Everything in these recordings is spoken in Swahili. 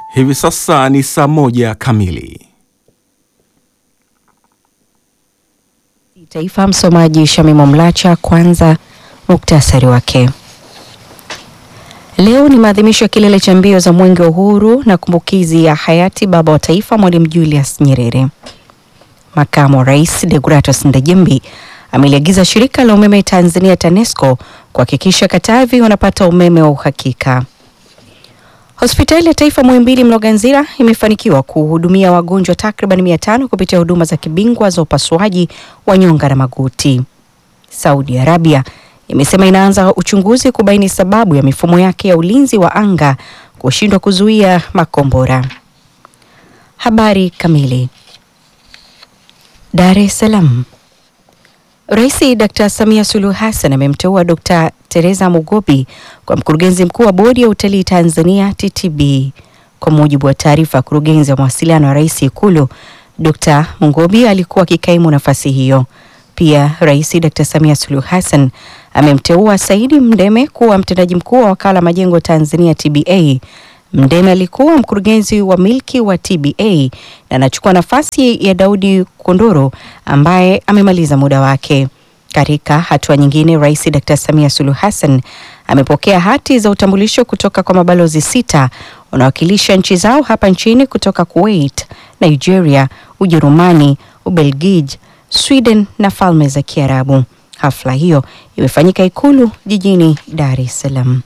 Hivi sasa ni saa moja kamili. Taifa. Msomaji Shamimo Mlacha. Kwanza muktasari wake. Leo ni maadhimisho ya kilele cha mbio za mwenge wa uhuru na kumbukizi ya hayati baba wa taifa Mwalimu Julius Nyerere. Makamu wa Rais Deogratus Ndejembi ameliagiza shirika la umeme Tanzania TANESCO kuhakikisha Katavi wanapata umeme wa uhakika. Hospitali ya Taifa Muhimbili Mloganzila imefanikiwa kuhudumia wagonjwa takriban mia tano kupitia huduma za kibingwa za upasuaji wa nyonga na magoti. Saudi Arabia imesema inaanza uchunguzi kubaini sababu ya mifumo yake ya ulinzi wa anga kushindwa kuzuia makombora. Habari kamili. Dar es Salaam. Rais Dr. Samia Suluhu Hassan amemteua Dr. Teresa Mugobi kwa mkurugenzi mkuu wa bodi ya utalii Tanzania TTB. Kwa mujibu wa taarifa ya kurugenzi wa mawasiliano wa rais Ikulu, Dr. Mugobi alikuwa akikaimu nafasi hiyo. Pia Rais Dr. Samia Suluhu Hassan amemteua Saidi Mdeme kuwa mtendaji mkuu wa wakala majengo Tanzania TBA. Mdeme alikuwa mkurugenzi wa milki wa TBA na anachukua nafasi ya Daudi Kondoro ambaye amemaliza muda wake. Katika hatua nyingine, Rais Dr. Samia Suluhu Hassan amepokea hati za utambulisho kutoka kwa mabalozi sita wanawakilisha nchi zao hapa nchini kutoka Kuwait, Nigeria, Ujerumani, Ubelgiji, Sweden na Falme za Kiarabu. Hafla hiyo imefanyika Ikulu jijini Dar es Salaam.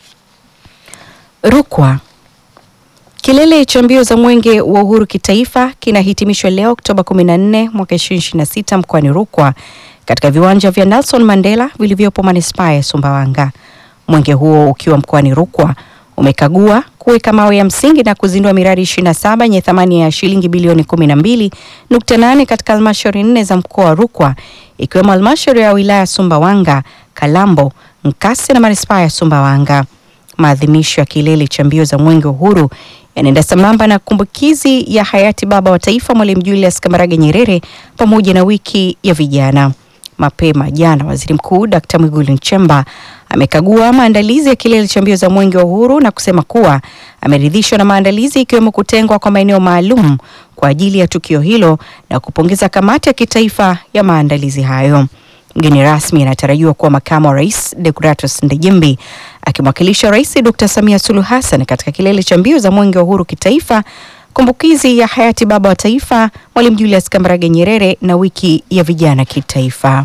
Rukwa. Kilele cha mbio za mwenge wa uhuru kitaifa kinahitimishwa leo Oktoba 14 mwaka 2026 mkoani Rukwa katika viwanja vya Nelson Mandela vilivyopo manispaa ya Sumbawanga. Mwenge huo ukiwa mkoani Rukwa umekagua kuweka mawe ya msingi na kuzindua miradi 27 yenye thamani ya shilingi bilioni 12.8 katika halmashauri nne za mkoa wa Rukwa ikiwemo halmashauri ya wilaya Sumbawanga, Kalambo, Nkasi na manispaa ya Sumbawanga. Maadhimisho ya kilele cha mbio za mwenge wa uhuru yanaenda sambamba na kumbukizi ya hayati baba wa taifa Mwalimu Julius Kambarage Nyerere pamoja na wiki ya vijana. Mapema jana, waziri mkuu Dkt. Mwigulu Nchemba amekagua maandalizi ya kilele cha mbio za mwenge wa uhuru na kusema kuwa ameridhishwa na maandalizi ikiwemo kutengwa kwa maeneo maalum kwa ajili ya tukio hilo na kupongeza kamati ya kitaifa ya maandalizi hayo. Mgeni rasmi anatarajiwa kuwa makamu wa rais Deogratus Ndejembi akimwakilisha Rais Dr. Samia Suluhu Hassan katika kilele cha mbio za mwenge wa uhuru kitaifa, kumbukizi ya hayati baba wa taifa Mwalimu Julius Kambarage Nyerere na wiki ya vijana kitaifa.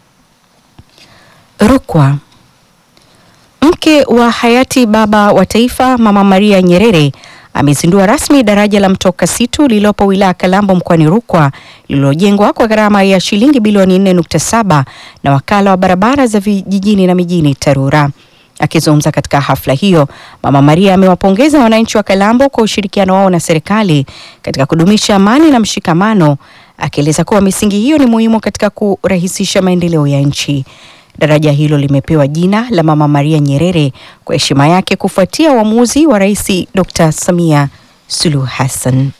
Rukwa. Mke wa hayati baba wa taifa Mama Maria Nyerere amezindua rasmi daraja la Mto Kasitu lililopo wilaya Kalambo mkoani Rukwa lililojengwa kwa gharama ya shilingi bilioni 4.7 na wakala wa barabara za vijijini na mijini TARURA. Akizungumza katika hafla hiyo, Mama Maria amewapongeza wananchi wa Kalambo kwa ushirikiano wao na serikali katika kudumisha amani na mshikamano, akieleza kuwa misingi hiyo ni muhimu katika kurahisisha maendeleo ya nchi. Daraja hilo limepewa jina la Mama Maria Nyerere kwa heshima yake kufuatia uamuzi wa Rais Dr. Samia Suluhu Hassan.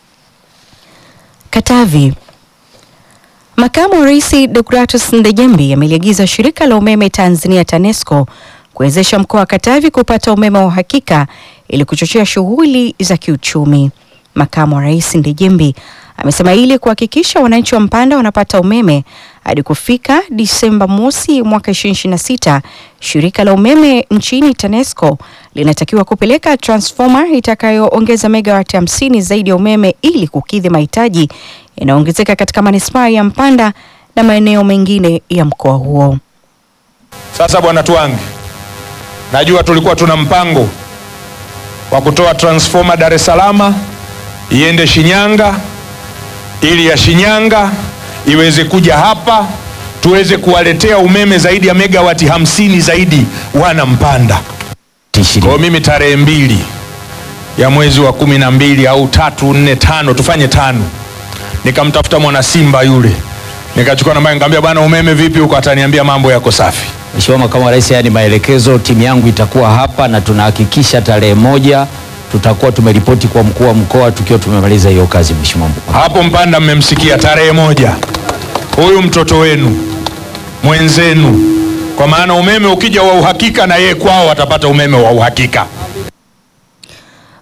Katavi. Makamu wa Rais Deogratus Ndejembi ameliagiza shirika la umeme Tanzania TANESCO kuwezesha mkoa wa Katavi kupata umeme wa uhakika ili kuchochea shughuli za kiuchumi. Makamu wa Rais Ndejembi amesema ili kuhakikisha wananchi wa Mpanda wanapata umeme hadi kufika Disemba mosi mwaka 2026, shirika la umeme nchini TANESCO linatakiwa kupeleka transformer itakayoongeza megawati 50 zaidi ya umeme ili kukidhi mahitaji yanayoongezeka katika manispaa ya Mpanda na maeneo mengine ya mkoa huo. Sasa bwana Twangi, najua tulikuwa tuna mpango wa kutoa transformer Dar es Salaam iende Shinyanga ili ya Shinyanga iweze kuja hapa tuweze kuwaletea umeme zaidi ya megawati hamsini zaidi wana Mpanda. Kwa mimi tarehe mbili ya mwezi wa kumi na mbili au tatu nne tano tufanye tano, nikamtafuta mwana Simba yule nikachukua namba, nikamwambia bwana, umeme vipi huko? Ataniambia mambo yako safi. Mheshimiwa Makamu wa Rais, haya ni maelekezo. Timu yangu itakuwa hapa na tunahakikisha tarehe moja tutakuwa tumeripoti kwa mkuu wa mkoa tukiwa tumemaliza hiyo kazi. Mheshimiwa mkuu. Hapo Mpanda mmemsikia, tarehe moja huyu mtoto wenu mwenzenu, kwa maana umeme ukija wa uhakika na yeye kwao atapata umeme wa uhakika.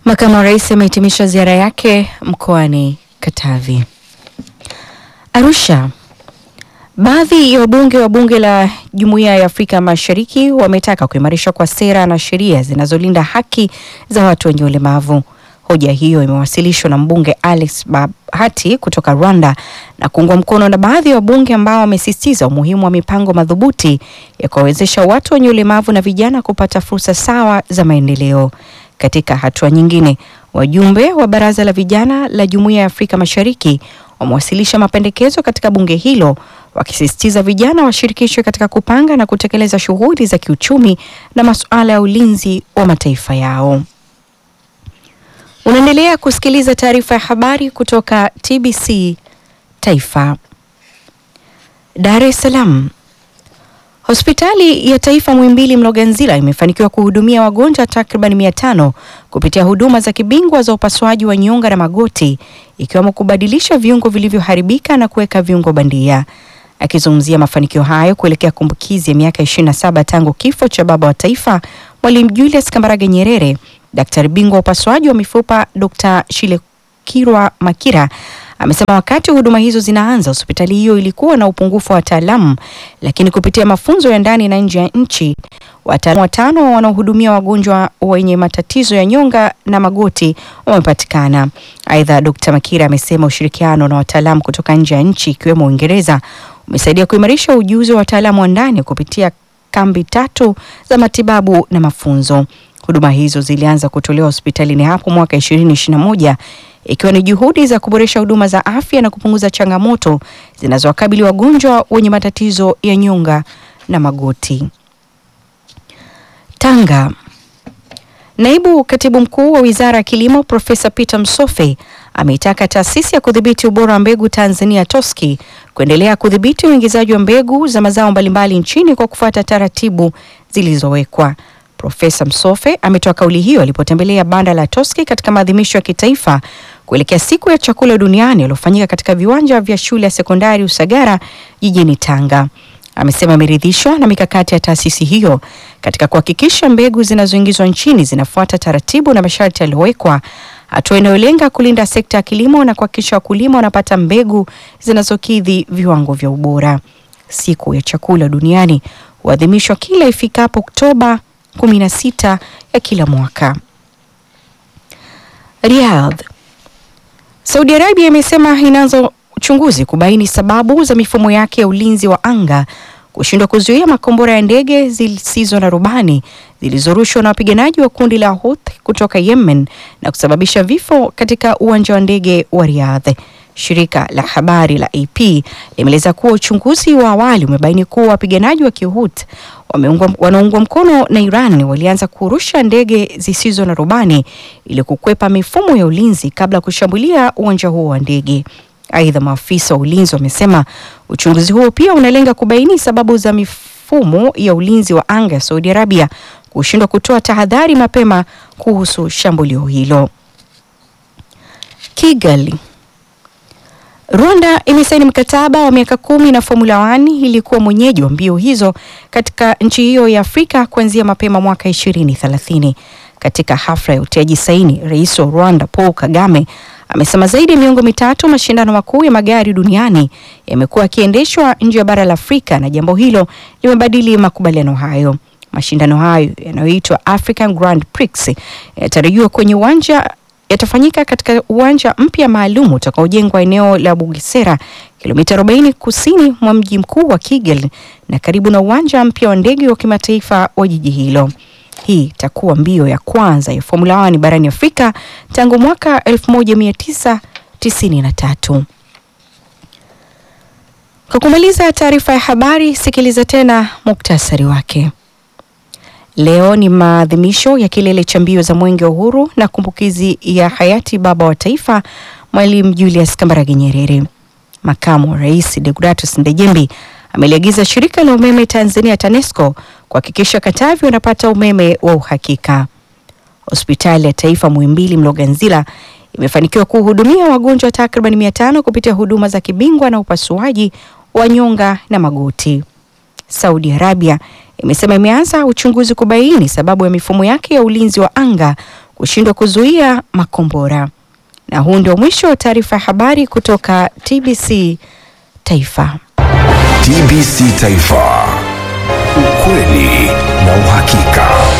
Makamu wa Rais amehitimisha ziara yake mkoani Katavi. Arusha. Baadhi ya wabunge wa bunge la Jumuiya ya Afrika Mashariki wametaka kuimarishwa kwa sera na sheria zinazolinda haki za watu wenye ulemavu. Hoja hiyo imewasilishwa na mbunge Alex Bahati kutoka Rwanda na kuungwa mkono na baadhi ya wabunge ambao wamesisitiza umuhimu wa mipango madhubuti ya kuwawezesha watu wenye ulemavu na vijana kupata fursa sawa za maendeleo. Katika hatua nyingine, wajumbe wa Baraza la Vijana la Jumuiya ya Afrika Mashariki wamewasilisha mapendekezo katika bunge hilo wakisisitiza vijana washirikishwe katika kupanga na kutekeleza shughuli za kiuchumi na masuala ya ulinzi wa mataifa yao. Unaendelea kusikiliza taarifa ya habari kutoka TBC Taifa. Dar es Salaam. Hospitali ya Taifa Muhimbili Mloganzila imefanikiwa kuhudumia wagonjwa takriban mia tano kupitia huduma za kibingwa za upasuaji wa nyonga na magoti ikiwemo kubadilisha viungo vilivyoharibika na kuweka viungo bandia. Akizungumzia mafanikio hayo kuelekea kumbukizi ya miaka 27 tangu kifo cha baba wa taifa Mwalimu Julius Kambarage Nyerere, daktari bingwa wa upasuaji wa mifupa Dr. Shilekirwa Makira amesema wakati huduma hizo zinaanza, hospitali hiyo ilikuwa na upungufu wa wataalamu, lakini kupitia mafunzo ya ndani na nje ya nchi, wataalamu watano wanaohudumia wagonjwa wenye matatizo ya nyonga na magoti wamepatikana. Aidha, Dr. Makira amesema ushirikiano na wataalamu kutoka nje ya nchi ikiwemo Uingereza umesaidia kuimarisha ujuzi wa wataalamu wa ndani kupitia kambi tatu za matibabu na mafunzo. Huduma hizo zilianza kutolewa hospitalini hapo mwaka 2021 ikiwa ni juhudi za kuboresha huduma za afya na kupunguza changamoto zinazowakabili wagonjwa wenye matatizo ya nyonga na magoti. Tanga. Naibu Katibu Mkuu wa Wizara ya Kilimo Profesa Peter Msofe ameitaka taasisi ya kudhibiti ubora wa mbegu Tanzania TOSCI kuendelea kudhibiti uingizaji wa mbegu za mazao mbalimbali nchini kwa kufuata taratibu zilizowekwa. Profesa Msofe ametoa kauli hiyo alipotembelea banda la TOSCI katika maadhimisho ya kitaifa kuelekea siku ya chakula duniani yaliyofanyika katika viwanja vya shule ya sekondari Usagara jijini Tanga. Amesema ameridhishwa na mikakati ya taasisi hiyo katika kuhakikisha mbegu zinazoingizwa nchini zinafuata taratibu na masharti yaliyowekwa, hatua inayolenga kulinda sekta ya kilimo na kuhakikisha wakulima wanapata mbegu zinazokidhi viwango vya ubora. Siku ya chakula duniani huadhimishwa kila ifikapo Oktoba 16 ya kila mwaka. Riyadh. Saudi Arabia imesema inaanza uchunguzi kubaini sababu za mifumo yake ya ulinzi wa anga kushindwa kuzuia makombora ya ndege zisizo na rubani zilizorushwa na wapiganaji wa kundi la Houthi kutoka Yemen na kusababisha vifo katika uwanja wa ndege wa Riyadh. Shirika la habari la AP limeeleza kuwa uchunguzi wa awali umebaini kuwa wapiganaji wa Kihouthi wanaungwa mkono na Iran walianza kurusha ndege zisizo na rubani ili kukwepa mifumo ya ulinzi kabla ya kushambulia uwanja huo wa ndege. Aidha, maafisa wa ulinzi wamesema uchunguzi huo pia unalenga kubaini sababu za mifumo ya ulinzi wa anga ya Saudi Arabia kushindwa kutoa tahadhari mapema kuhusu shambulio hilo. Kigali. Rwanda imesaini mkataba wa miaka kumi na Formula 1 ili kuwa mwenyeji wa mbio hizo katika nchi hiyo ya Afrika kuanzia mapema mwaka 2030. Katika hafla ya utiaji saini, Rais wa Rwanda Paul Kagame amesema zaidi ya miongo mitatu mashindano makuu ya magari duniani yamekuwa yakiendeshwa nje ya bara la Afrika na jambo hilo limebadili makubaliano hayo. Mashindano hayo yanayoitwa African Grand Prix yanatarajiwa kwenye uwanja yatafanyika katika uwanja mpya maalum utakaojengwa eneo la Bugesera, kilomita 40 kusini mwa mji mkuu wa Kigali na karibu na uwanja mpya wa ndege wa kimataifa wa jiji hilo. Hii itakuwa mbio ya kwanza ya Formula 1 barani Afrika tangu mwaka 1993. Kwa kumaliza taarifa ya habari, sikiliza tena muktasari wake. Leo ni maadhimisho ya kilele cha mbio za Mwenge wa Uhuru na kumbukizi ya hayati baba wa taifa Mwalimu Julius Kambarage Nyerere. Makamu wa Rais Deodatus Ndejembi ameliagiza shirika la umeme Tanzania TANESCO kuhakikisha Katavi wanapata umeme wa uhakika. Hospitali ya Taifa Muhimbili Mloganzila imefanikiwa kuhudumia wagonjwa takriban mia tano kupitia huduma za kibingwa na upasuaji wa nyonga na magoti. Saudi Arabia imesema imeanza uchunguzi kubaini sababu ya mifumo yake ya ulinzi wa anga kushindwa kuzuia makombora. Na huu ndio mwisho wa taarifa ya habari kutoka TBC Taifa. TBC Taifa, ukweli na uhakika.